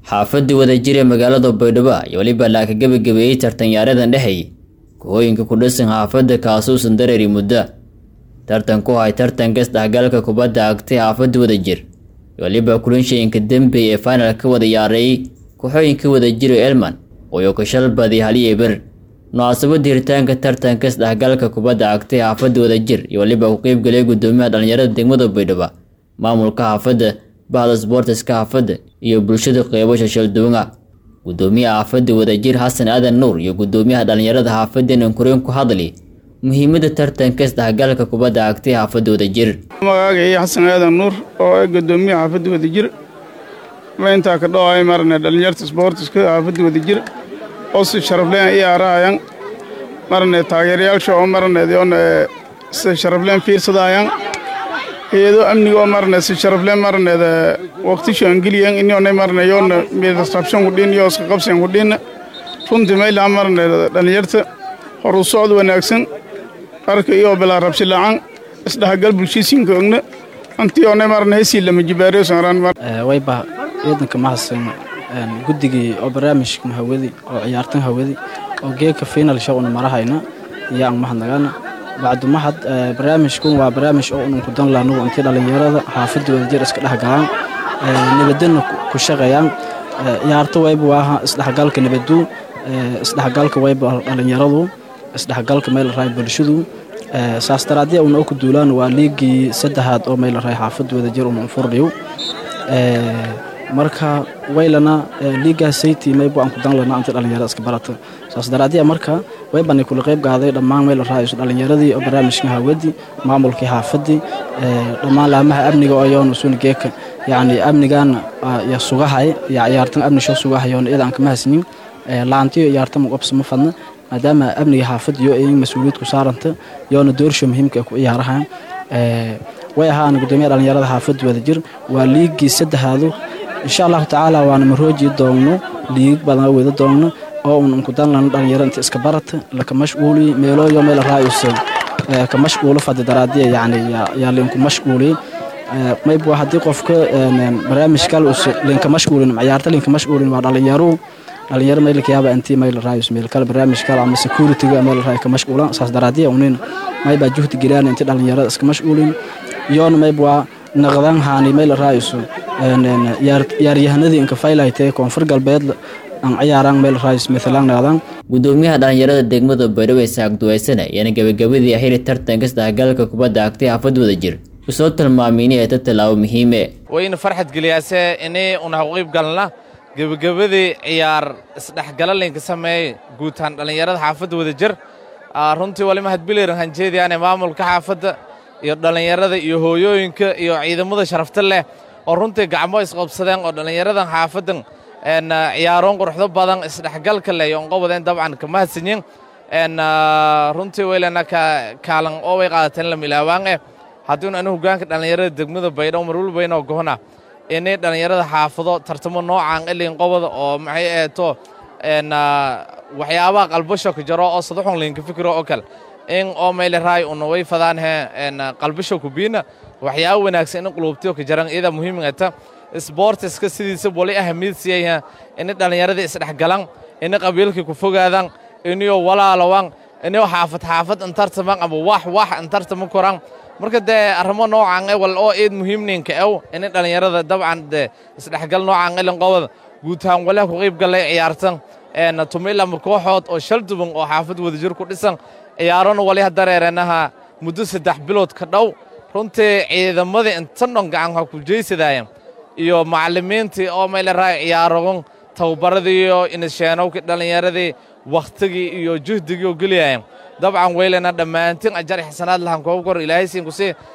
xaafadii wadajir ee magaalada baydhabo iyo weliba laaka gebagabeeyey tartanyaaradan dhexeey kuhooyinka ku dhisan xaafadda kaasuusan dareeri muddo tartan ku hay tartanka isdhexgalka kubadda agtay xaafadda wadajir iyo weliba kulanshayinka dembey ee final ka wada yaareeyey kooxooyinka wadajir ee elman oo kashalbadi haliya ber munaasabada hiritaanka tartanka isdhexgalka kubadda agtay xaafadda wadajir iyo weliba ku qeybgalay gudoomiyaha dhalinyarada degmada baydhabo maamulka xaafadda bahda sboortiska xaafadda iyo bulshada qeybo shashalduwan ah gudoomiyaha xaafadda wadajir xasan aadan nuur iyo gudoomiyaha dhalinyarada xaafadda nankureen ku hadli muhiimada tartanka isdhexgalka kubadda agtay xaafadda wadajir magacaaga xasan aadan nuur oo ah gudoomiyaha xaafadda wadajir mayntaa ka dhowaay marne dhalinyarta sboortiska xaafadda wadajir oo si sharafleen i aarahayaan marne taageerayaasha oo marneedyoona si sharafleen fiirsadayaan iyadoo amniga oo marne si sharafleen marneeda waqtisho angeliyan inyoona marne yoona midasrabshan kudhin iyo iska qabsan kudhin runtii maylaha marneeda dhalinyarta horu socod wanaagsan arka iyo bilaa rabsi lacan isdhexgal bulshisiinka ogna antiyoona marne hesii lama jibaariyo sanraan wayba ciidanka mahadsan guddigii oo barnaamijka hawadi oo ciyaartan hawadi oo geeka final show una marahayna iyo aan mahadnagana bacdu mahad barnaamijkun waa barnaamij oo unan ku dan lahnugu intii dhallinyarada xaafadda wadajir iska dhex galaan nabadana ku shaqeeyaan ciyaarto wayba waaha isdhexgalka nabadu isdhexgalka wayba dhallinyaradu isdhexgalka meel raay bulshadu saas daraadii una ku duulaan waa liigii saddexaad oo meel raay xaafadda wadajir una furdhiyo marka waylana liigaa sayti maybu aan ku dan lana inta dhalinyarada iska barata saas daraadiya marka waybani kula qayb qaaday dhammaan meel raayso dhalinyaradii oo barnaamijka hawadi maamulkii xaafadii dhammaan laamaha amniga oo yoon usun geeka yacni amnigaana ya sugahay ya ciyaartan amni soo sugahayoon iyada aan kama hasnin laantiyo ciyaartan muqabsa ma fadna maadaama amniga xaafadiyo ay mas-uuliyad ku saaranta yoona doorsho muhiimka ku ciyaarahan way ahaan gudoomiyaha dhalinyarada xaafadda wadajir waa liigii saddexaadu insha allahu tacaala waana marooji doonno liig badan wada doonno oo un ku danlano dhalinyaro inta iska barata laka mashquuliy meelooyo meel raayusa ka mashquulo fadi daraadiya yani yaa linku mashquuliy maybu haddii qofka barnaamij kale linka mashquulin ciyaarta linka mashquulin waa dhalinyaro dhalinyaro maylka yaaba intii mayl raayus meel kale barnaamij kale ama securityga meel raay ka mashquulan saas daraadiya unin maybaa juhdi geliyaan intii dhalinyarada iska mashquulin yoona mayb waa naqdan haani meel raayusu yaaryahanadii inka faylaytee koonfur galbeed aan ciyaaraan meel raayus maalan naqdan gudoomiyaha dhalinyarada degmada baydhabo ee saagduwaysana ayaana gabagabadii xili tartanka isdhexgalka kubadda agtay xaafad wadajir usoo tilmaamiyni ee ta tallaabo muhiime wayna farxad geliyaase inay una haqqiib galna gebagabadii ciyaar isdhexgala laynka sameeyey guutaan dhallinyarada xaafadda wadajir runtii wali mahadbiliran hanjeediyaane maamulka xaafadda iyo dhallinyarada iyo hooyooyinka iyo ciidamada sharafta leh oo runtii gacmo isqabsadeen oo dhallinyaradan xaafaddan ciyaaroon quruxdo badan isdhexgalka leh iyo onqobadeen dabcan ka mahadsanyin runtii waylana kaalan oo way qaadateen la milaawaan eh haddiinu anu hogaanka dhallinyarada degmada baydhabo marwalbaynoo gohna inay dhallinyarada xaafado tartamo noocaan ilin qobada oo maxay eeto waxyaabaha qalbasho ka jaro oo sadaxun linka fikiro oo kale in oo meyle raay una way fadaanhe qalbasho kubiina waxyaaba wanaagsan in quluubtiyo ka jaran iyada muhiimata sboortiska sidiisa wali ahamiyad siiyaya inay dhallinyaradii isdhexgalan inay qabiilkii ku fogaadaan inayo walaalawan inayo xaafad xaafad intartaman ama wax wax intartama koran marka dee arrimo noocan ewal oo eed muhiimninka ew inay dhallinyarada dabcan dee isdhexgal noocan ilin qobada guutahaan walaha ku qayb gallay ciyaartan tumilama kooxood oo shal duban oo xaafad wadajir ku dhisan ciyaarona waliha dareereenaha muddo saddex bilood ka dhow runtii ciidamadii intan dhon gacan ha ku jeysadayan iyo macallimiintii oo mayla raay ciyaarogon tababaradiiyo inasheenowkii dhallinyaradii wakhtigii iyo juhdigii oo geliyayan dabcan weylena dhammaantiin ajar xisanaad lahan koob kor ilaahay siin ku sii